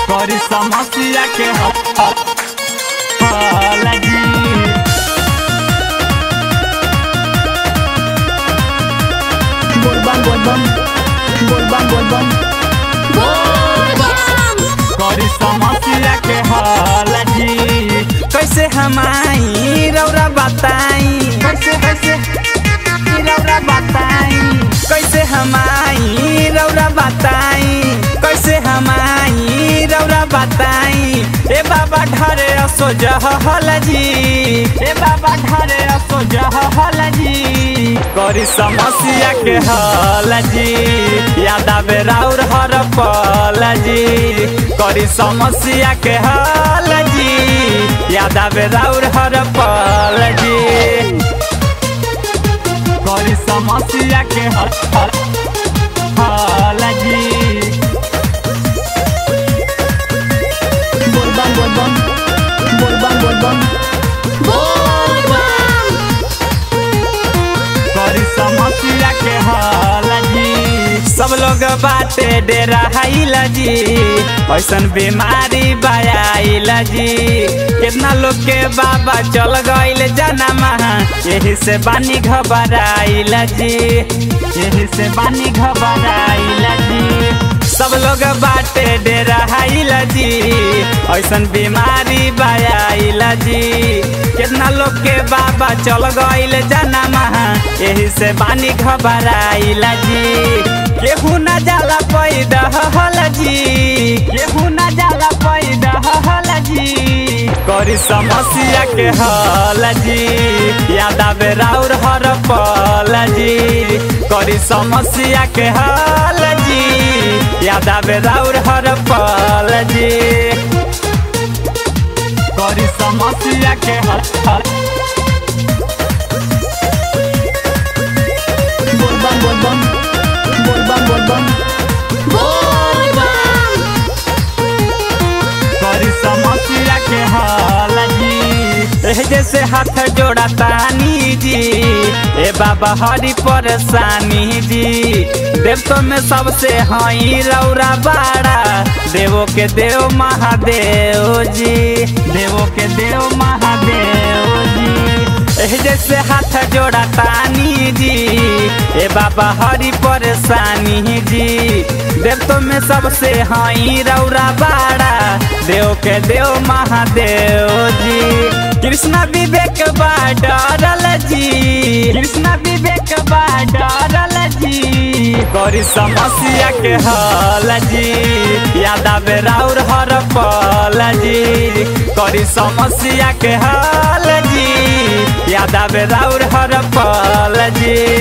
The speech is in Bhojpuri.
करी समस्या के हल जी बोलबम बोलबम बोलबम बोलबम करी समस्या के हल जी कैसे हमाई रौरा बताई कैसे कैसे ई रौरा बताई कैसे हमाई रौरा बताई कैसे हमाई रौरा बताई ए बाबा ढरे असो जहल जी ए बाबा ढारे असो जहल जी करी समस्या के हल जी याद आवे राउर हर पल जी करी समस्या के हल जी याद आवे राउर हर पल जी करी समस्या के हल हल जी बोलबम बोलबम बोलबम बोलबम करी समस्या के हल जी सब लोग बाटे डेरा हाइला जी ऐसन बीमारी बायाइला जी कितना लोग के बाबा चल गईल जनमा यही से बानी घबराइला जी यही से बानी घबराइला जी सब लोग बाटे डेरा हाइला जी ऐसन बीमारी बायाइला जी कितना लोग के बाबा चल गईल जनमा यही से बानी घबराइला जी केहू न जाला पैदा हल जी केहू न जाला पैदा हल जी करी समस्या के हल जी याद आवे राउर हर पल जी करी समस्या के हल जी याद आवे राउर हर पल जी करी समस्या के हल बोलबम बोलबम बोलबम बोलबम करी समस्या के हल जी एह जैसे हाथ जोड़ा तानी जी ए बाबा हरी परेशानी जी देवतो में सबसे हई रौरा बाड़ा देवो के देव महादेव जी देवो के देव महादेव जी एह जैसे हाथ जोड़ा तानी जी ए बाबा हरी परेशानी जी देवतो में सबसे हई रौरा बाड़ा देव के देव महादेव जी कृष्णा विवेक बा डरल जी कृष्ण विवेक बा डरल जी करी समस्या के हल जी याद आवे राउर हर पल जी करी समस्या के हल जी याद आवे राउर हर पल जी